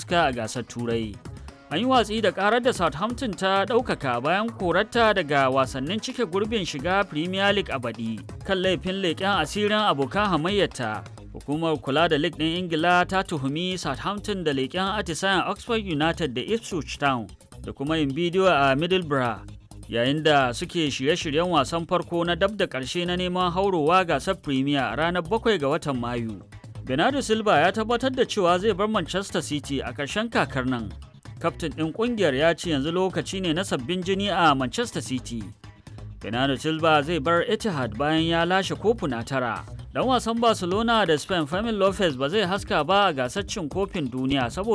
haska a gasar turai an yi watsi da karar da southampton ta ɗaukaka bayan korarta daga wasannin cike gurbin shiga premier league a baɗi kan laifin leƙen asirin abokan hamayyarta hukumar kula da league ɗin ingila ta tuhumi southampton da leƙen atisayen oxford united da ipswich town da kuma yin bidiyo a middlesbrough yayin da suke shirye-shiryen wasan farko na dab da ƙarshe na neman haurowa gasar premier a ranar 7 ga watan mayu bernardo silva ya tabbatar da cewa zai bar manchester city a ƙarshen kakar nan kaftin ɗin ƙungiyar ya ce yanzu lokaci ne na sabbin jini a manchester city bernardo silva zai bar etihad bayan ya lashe kofuna tara dan wasan barcelona da spain fermin lopez ba zai haska ba a gasar cin kofin duniya saboda